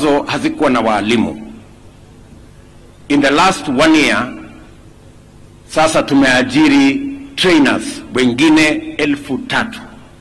ambazo hazikuwa na waalimu. In the last one year sasa tumeajiri trainers wengine elfu tatu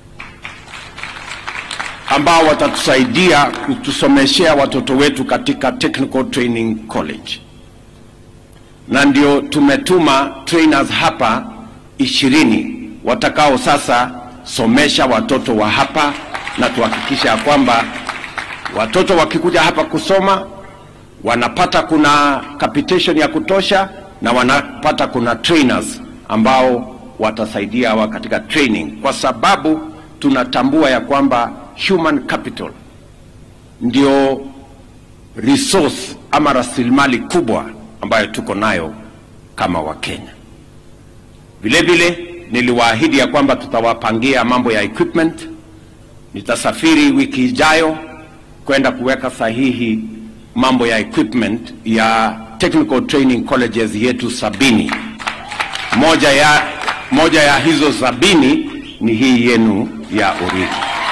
ambao watatusaidia kutusomeshea watoto wetu katika Technical Training College, na ndio tumetuma trainers hapa ishirini watakao sasa somesha watoto wa hapa, na tuhakikisha ya kwamba watoto wakikuja hapa kusoma wanapata kuna capitation ya kutosha na wanapata kuna trainers ambao watasaidia hawa katika training, kwa sababu tunatambua ya kwamba human capital ndio resource ama rasilimali kubwa ambayo tuko nayo kama Wakenya. Vile vile niliwaahidi ya kwamba tutawapangia mambo ya equipment. Nitasafiri wiki ijayo kwenda kuweka sahihi mambo ya equipment ya technical training colleges yetu sabini. Moja ya, moja ya hizo sabini ni hii yenu ya Uriri.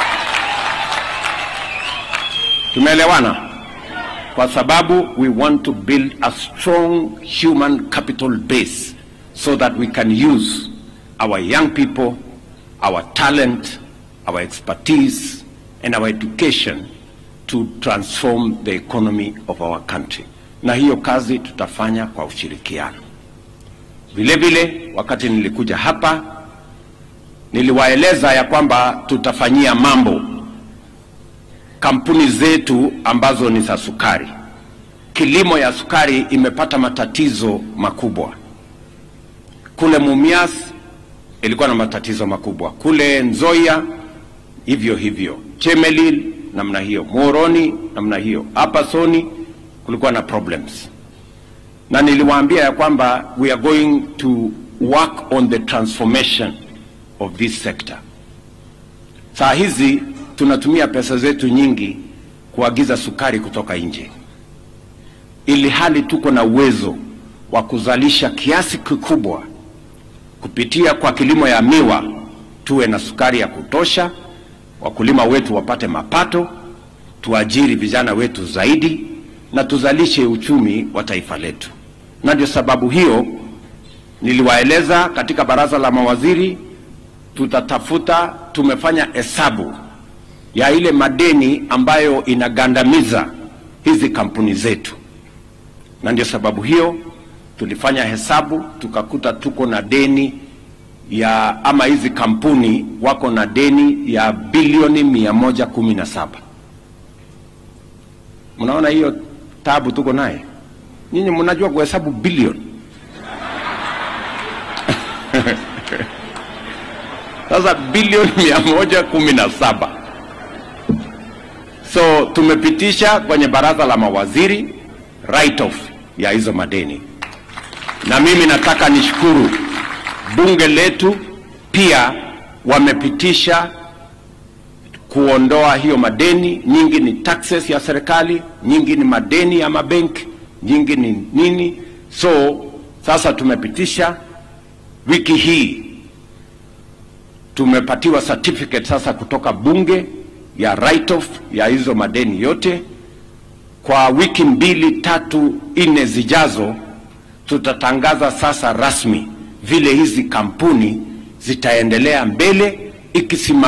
Tumeelewana? Kwa sababu we want to build a strong human capital base so that we can use our young people, our talent, our expertise and our education to transform the economy of our country. Na hiyo kazi tutafanya kwa ushirikiano. Vile vile, wakati nilikuja hapa niliwaeleza ya kwamba tutafanyia mambo kampuni zetu ambazo ni za sukari. Kilimo ya sukari imepata matatizo makubwa. Kule Mumias ilikuwa na matatizo makubwa, kule Nzoia hivyo hivyo, Chemelil namna hiyo, Muhoroni namna hiyo, hapa Soni kulikuwa na problems, na niliwaambia ya kwamba we are going to work on the transformation of this sector. Saa hizi tunatumia pesa zetu nyingi kuagiza sukari kutoka nje, ili hali tuko na uwezo wa kuzalisha kiasi kikubwa kupitia kwa kilimo ya miwa, tuwe na sukari ya kutosha, wakulima wetu wapate mapato, tuajiri vijana wetu zaidi na tuzalishe uchumi wa taifa letu. Na ndio sababu hiyo niliwaeleza katika baraza la mawaziri, tutatafuta, tumefanya hesabu ya ile madeni ambayo inagandamiza hizi kampuni zetu, na ndio sababu hiyo tulifanya hesabu tukakuta tuko na deni ya ama hizi kampuni wako na deni ya bilioni mia moja kumi na saba. Mnaona hiyo tabu tuko naye? Nyinyi mnajua kuhesabu bilioni sasa bilioni mia moja kumi na saba. So tumepitisha kwenye baraza la mawaziri write off ya hizo madeni, na mimi nataka nishukuru bunge letu pia wamepitisha kuondoa hiyo madeni. Nyingi ni taxes ya serikali, nyingi ni madeni ya mabenki, nyingi ni nini. So sasa tumepitisha, wiki hii tumepatiwa certificate sasa kutoka bunge ya write off ya hizo madeni yote. Kwa wiki mbili tatu nne zijazo, tutatangaza sasa rasmi vile hizi kampuni zitaendelea mbele ikisimama